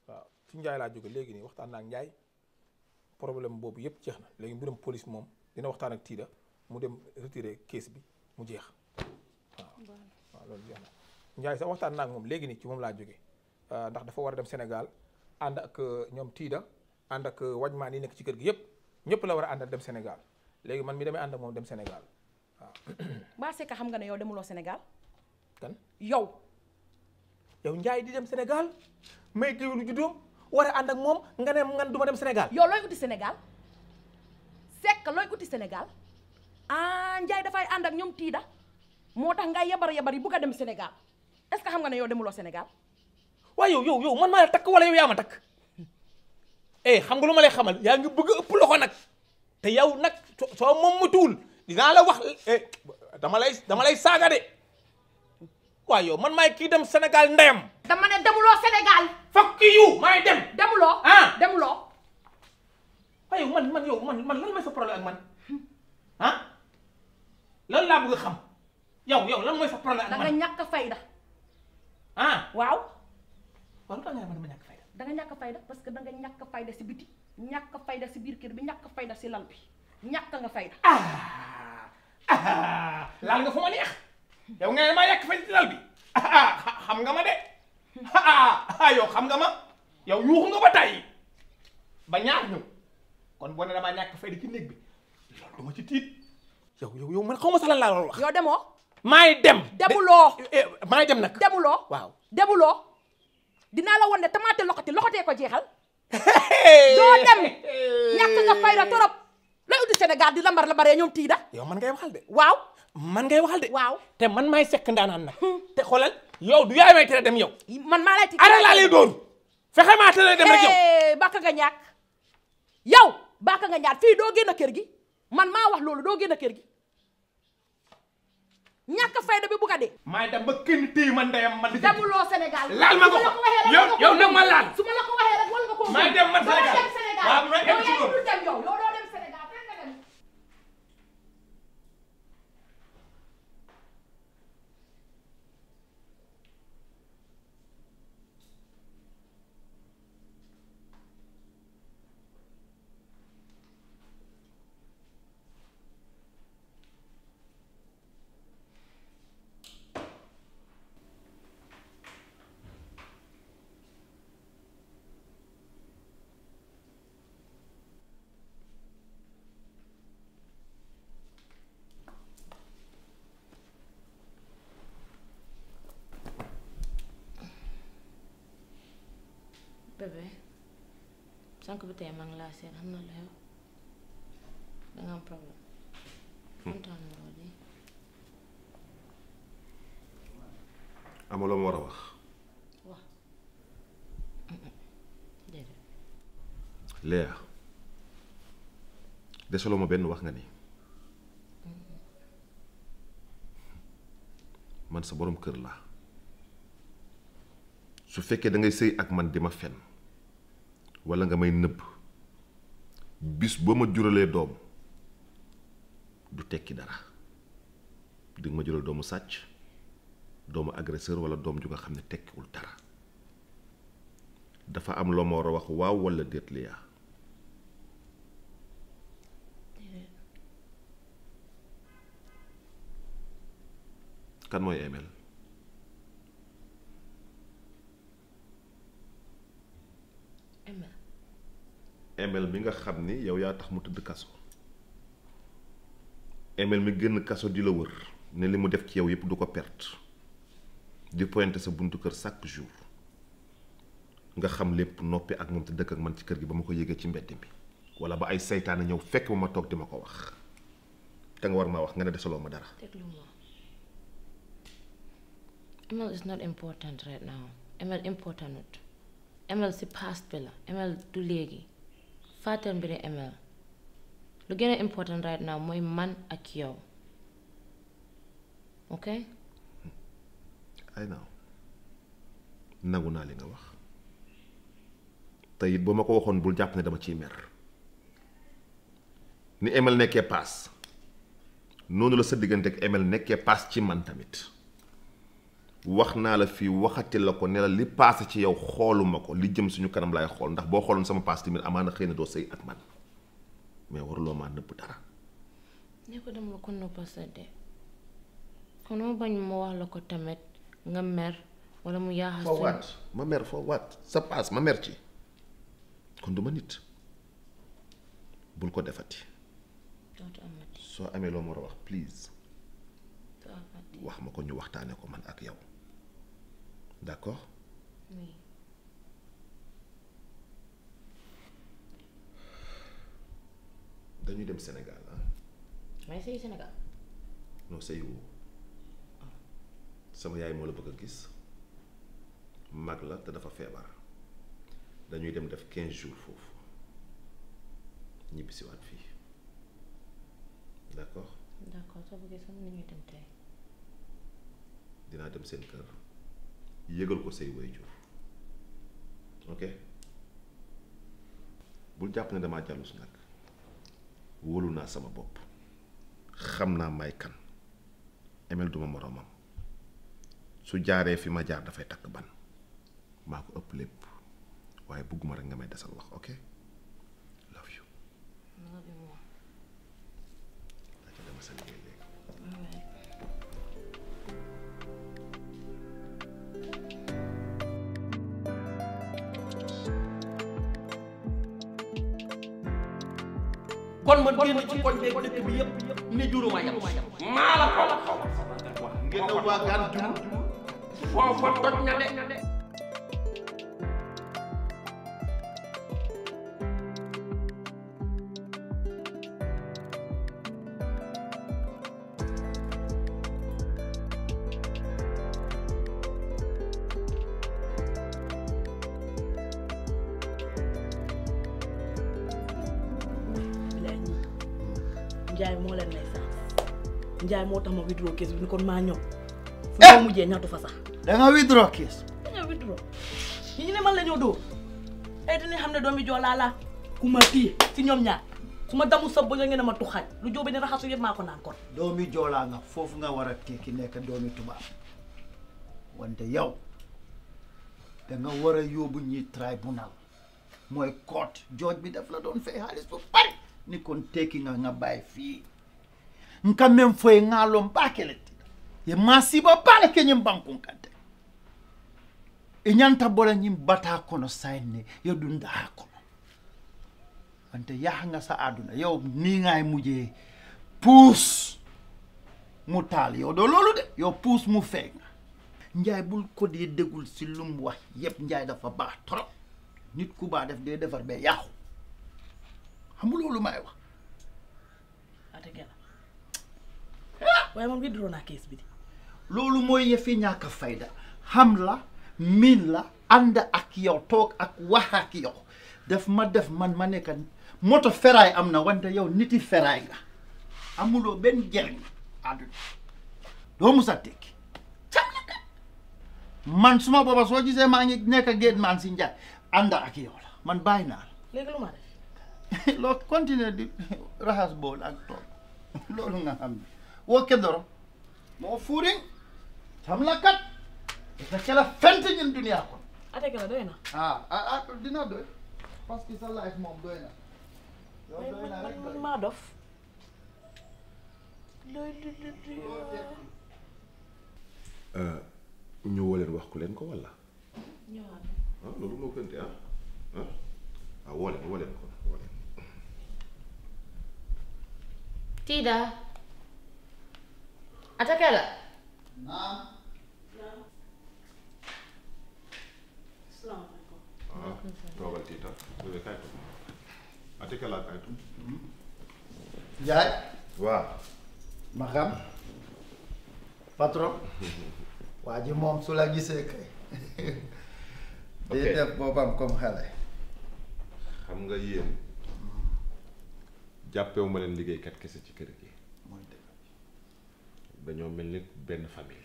waaw ci Njaay laa jóge léegi nii waxtaan naa ak Njaay problème boobu yëpp jeex na léegi mbiram police moom dina waxtaan ak Tiida mu dem retirer case bi mu jeex waaw waaw loolu jeex na Njaay sax waxtaan naa ak moom léegi nii ci moom laa jóge ndax dafa war a dem Sénégal ànd ak ñoom Tiida ànd ak wajmaan yi nekk ci kër gi yëpp ñëpp la war a àndal dem Sénégal léegi man mi damay ànd ak moom dem Sénégal waaw Mbaa Secka xam nga ne yow demuloo Sénégal kan yow yow Njaay di dem Sénégal may géwélu juddoom war a ànd ak moom nga ne ngan du ma dem Sénégal yow looy uti Sénégal Secka looy uti Sénégal ah Njaay dafay ànd ak ñoom tiida moo tax ngay yabar yabar yi bugg a dem Sénégal est-ce que xam nga ne yow demuloo Sénégal waaye yow yow yow man maa la takk wala yow yaa ma takk eh xam nga lu ma lay xamal yaa ngi bëgg a ëpp loxo nag te yow nag soo soo moom mu tuul dinaa la wax eh dama lay dama lay saaga de waaye yow man maay kii dem Sénégal ndeyam dama ne demuloo Sénégal fuck you maay dem demuloo ah demuloo waaye yow man man yow man man lan mooy sa problème ak man ah lan laa bëgg a xam yow yow lan mooy sa problème da ak nga man ñàkk fayda ah waaw waaw lu tax nga ne man dama ñàkk fayda da nga ñàkk fayda parce que da nga ñàkk fayda si biti ñàkk fayda si biir kër bi ñàkk fayda si lal bi ñàkk nga fayda ah ah laal nga fu ma neex yow nga ne maa yàq fay ci dal bi ah xam nga ma de ah ah yow xam nga ma yow yuuxu nga ba tàyyi ba ñaar ñëw kon boo ne damaa ñàkk fay di ci néeg bi loolu du ma ci tiit yow yow yow man xaw ma sax lan laa doon wax. yow demoo maay dem. demuloo eh maay dem nag. demuloo waaw. demuloo dinaa la won ne tamaate loxoti loxotee ko jeexal doo dem ñàkk nga fayda torop lay uti Sénégal di lambar lambaree ñoom tiida yow man ngay waxal de. waaw man ngay waxal de. waaw te man maay sekk ndaanaan nag. te xoolal yow du yaay may tere dem yow. man maa lay ti ara laa lay doon fexe maa tere dem rek yow. Eh, bàkk nga ñàkk yow bàkk nga ñaar fii doo génn kër gi man maa wax loolu doo génn kër gi ñàkk fayda bi bu ko dee maay dem ba kenn téye man ndeyam man. demuloo Sénégal laal ma ko su la waxee rek yow war nga yow koo nag ma gëm. laal. su ma la ko waxee rek war nga koo Maay gëm. dem man Doo Sénégal. dem Sénégal waaw ma egg yow ci yaa loolu. dul dem yow yow doo dem Sénégal fekk nga dem bébé sànq bi tey maa ngi laa seet xam na la yow danga am problème kontaan na loolu amaloo ma war a wax wax déedéet Léa desaloo ma benn wax nga ni man sa borom kër laa su fekkee da ngay sëy ak man di ma fen walla nga may nëbb bis boo ma juralee doom du tekki dara di nga ma jural doomu sàcc doomu agresseur walla doom ju nga xam ne tekkiwul dara dafa am loo ma war a wax waaw walla déet Léa kan mooy Emel Emel Emel mi nga xam ni yow yaa tax mu tëdd kaso Emel mi génn kaso di la wër ne li mu def ci yow yépp du ko perte di pointer sa buntu kër chaque jour nga xam lépp noppi ak moom te dëkk ak man ci kër gi ba ma ko yëgee ci mbedd mi walla ba ay seytaane ñëw fekk ma ma toog di ma ko wax te nga war maa wax nga ne desaloo ma dara déglu ma Emel is not important right now Emel important not Emel si past bi la Emel du léegi fàttal mbiri Emel lu gën a important right now mooy man ak yow ok ay naaw nangu naa li nga wax te it ba ma ko waxoon bul jàpp ne dama ciy mer ni Emel nekkee paas noonu la sa diggante ak Emel nekkee paas ci man tamit wax naa la fii waxati la ko ne la li paase ci yow xooluma ko li jëm suñu kanam laay xool ndax boo xooloon sama paas tamit amaana xëy na doo sëy ak man mais waruloo maa nëbb dara ne ko dama la ko noppa sa de kon ma bañ ma wax la ko tamit nga mer wala mu yaaxas foo waat ma mer foo waat sa paas ma mer ci kon du ma nit bul ko defati dootu amati soo amee loo ma war a wax please dootu amati wax ma ko ñu waxtaane ko man ak yow d'accord oui dañuy dem Sénégal ah may sëy Sénégal non sëy woo sama yaay moo la bëgg a gis mag la te dafa feebar dañuy dem def quinze jours foofu ñibbisiwaat fii d'accord d'accord soo bëggee sax mën nañuy dem tey dinaa dem seen kër yëgal ko say waajur ok bul jàpp ne damaa jàllus nag wóolu naa sama bopp xam naa may kan emel duma moroomam su jaaree fi ma jaar dafay takk ban maa ko ëpp lépp waaye bëgguma rek nga may desal wax ok love you love you more daa ca dema sa liggéey léegi alright kon ma génn ci koñ beeg dëkk bi yëpp ne juruma yam maa la ko ngeen ne waa gaan jur foofa toj na de bilaay ñii njaay moo leen may sax njaay moo tax ma withdraw case bi ni kon maa ñëw fu ñoo mujjee ñaatu fa sax da nga withdraw case dañoo withdraw ñi ñu ne man la ñoo dóor ay dinañ xam ne doomi joolaa laa ku ma téye si ñoom ñaar su ma damu sab ba nga ngeen a ma tuxaaj lu jóobe ne raxasu yëpp maa ko naan kon doomi joolaa nga foofu nga war a tekki nekk doomi tubaab wante yow da nga war a yóbbu ñi tribunal mooy court jooj bi daf la doon fay xaalis bu bari ni kon tekki nga nga bàyyi fii nka men foye ŋaalon baakeleti ye maasiba baale ke ñin bankun kante e ñanta bola ñin bataa kono sayin ne yo ɗum daha kono wante yaha nga sa aduna yow ni ngay mujjee puus mu taal yow doo loolu de yow puus mu feeñ nga njaay bul ko dee dégul si lu mu wax yépp njaay dafa baax trop nit ku baax def dee defar ba yàqu xam nga loolu may wax ate gela waaye man withdraw naa case bi di loolu mooy yëfi ñàkk a fayda xam la miin la ànd ak yow toog ak wax ak yow def ma def man ma nekk moto feraay am na wante yow niti feraay nga amuloo benn njëriñ àdduna doo musa tekki cam la kat man suma booba soo gisee maa ngi nekk génn man si njaay ànd ak yow la man bàyyi naa léegi lu ma def la loo continuer di raxas bool ak toog loolu nga xam ne woo kedoro moo fuuriŋ cam la kat ita kela fente ñin duniyaa kon ate gela doy na ah ah ah dina doy parce que sa life moom doy na yow waaye doy na man rek man doy maa dof looy li li li ñu woo leen wax ku leen ko walla ñëwaat ah loolu moo gënte ah ah ah woo leen woo leen ko woo leen Tida atakela naam salaamaaleykum ah toogal tiita bébé kaay toog ate kala kaay toog Njaay waaw ma xam patron waa ji moom su la gisee kay day Ok. def boppam comme xale xam nga yéen jàppewu ma leen liggéeykat kese ci kër gi mooy dëgg dañoo mel ni benn famille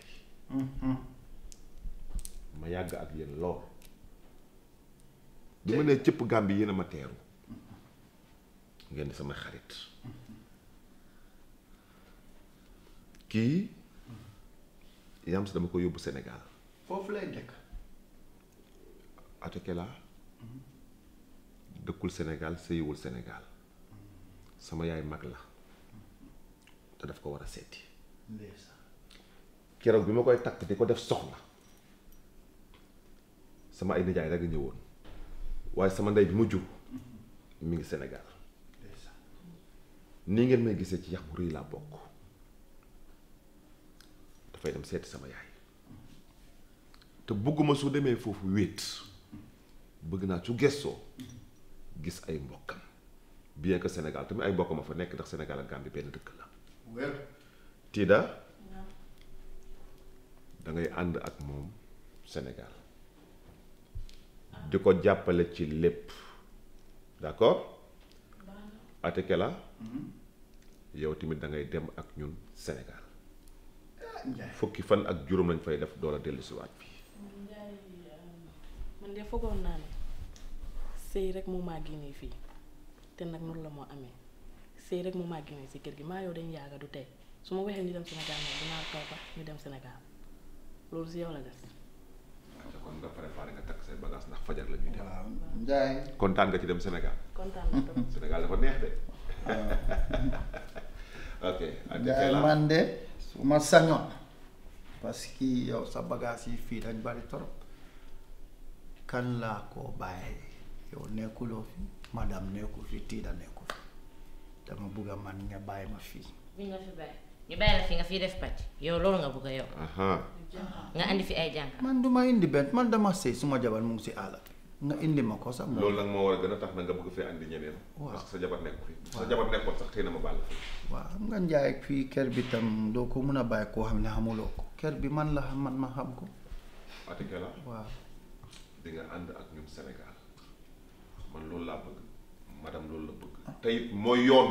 ma yàgg ak yéen lool bi ma nee cëpp gàmbi yéen a ma teeru ngeen di sama xarit kii yam si dama ko yóbbu Sénégal foofu lay dëkk Atekela dëkkul Sénégal sëyiwul Sénégal sama yaay mag la te daf ko war a seeti ndeysaan keroog bi ma koy takk di ko def soxna sama ay nijaay rek a ñëwoon waaye sama ndey bi ma jur mi ngi Sénégal ndeysaan nii ngeen may gisee ci yax bu rëy laa bokk dafay dem seeti sama yaay te bëgguma su demee foofu wéet bëgg naa su gestoo gis ay mbokkam bien que Sénégal tamit ay mbokkam a fa nekk ndax Sénégal ak Gambie benn dëkk la wér Tida da ngay ànd ak moom Sénégal di ko jàppale ci lépp d'accord Atekela yow tamit da ngay dem ak ñun Sénégal Njaay fukki fan ak juróom lañ fay def doola dellu si waat fii man de foogoon naa ne sëy rek mu maa génnee fii te nag noonu la moo amee sëy rek mu maa génnee si kër gi maa yow dañ yaaga du tey su ma waxee ñu dem Sénégal moom dinaa taw ba ñu dem Sénégal loolu si yow la des kon nga préparé nga takk say bagage ndax fajar la ñuy dem waaw Njaay kontaan nga ci dem Sénégal kontaan naa trop Sénégal dafa neex de ok Njaay Atekela man de su ma sañoon parce que yow sa bagage yi fii dañ bari torop kan laa koo bàyyi yow nekkuloo fi madame nekku fi tiida nekku fi dama bugg a man nga bàyyi ma fii bi nga fi bàyyi ñu bàyyi la fi nga fiy def pàcc yow loolu nga bëgg a yow aha nga andi fi ay jànq man duma indi benn man dama sëy suma jabar mu ngi si àll nga indi ma ko sax moom loolu nag moo war a gën a tax na nga bëgg fee andi ñeneen Waaw. parce que sa jabar nekk fi sa jabar nekkoon sax xëy na ma bàll fi waaw xam nga njaay fii kër bi tam doo ko mun a bàyyi koo xam ne xamuloo ko kër bi man la xam man ma xam ko Atekela waaw di nga ànd ak ñun Sénégal man loolu laa bëgg madame loolu la bëgg te it mooy yoon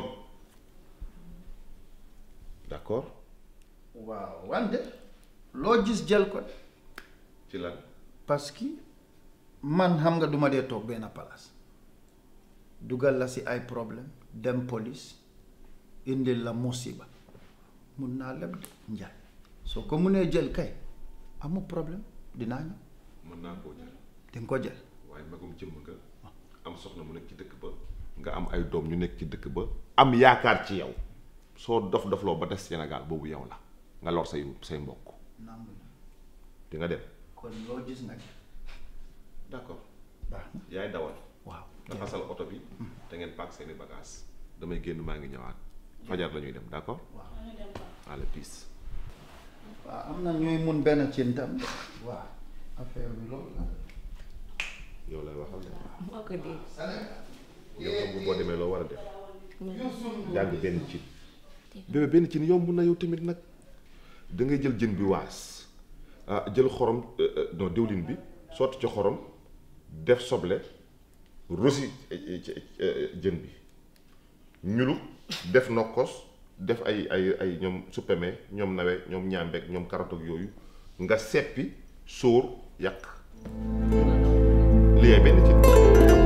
d'accord waaw wante loo gis jël ko de ci lan parce que man xam nga duma dee toog benn place dugal la si ay problème dem police indil la musiba mun naa leb de njaay soo ko munee jël kay amul problème dinaa ñëw mën naa koo jël di nga ko jël waaye magum jëmm nga am soxna mu nekk ci dëkk ba nga am ay doom ñu nekk ci dëkk ba am yaakaar ci yow soo dof dofloo ba des Sénégal boobu yow la nga lor say say mbokk nangu na di nga dem kon loo gis nag d'accord baax na yaay dawal waaw nga fasal oto bi te ngeen paak seeni bagage damay génn maa ngi ñëwaat fajar la ñuy dem d'accord waaw allez peace waaw am na ñuy mun benn cin tam de waaw affaire bi loolu la yow lay waxal de moo ko dégg yow xam nga boo demee loo war a def jàng benn cin bébé benn cin yomb na yow tamit nag da ngay jël jën bi waas ah jël xorom euh, euh, non diwlin bi sotti ci xorom def soble rosi eh, eh, eh, jën bi ñulu def nokkos def ay ay ay ñoom suppeme ñoom nawe ñoom ñaambeek ñoom karoot ak yooyu nga seppi sóor yàq li yaay benn cin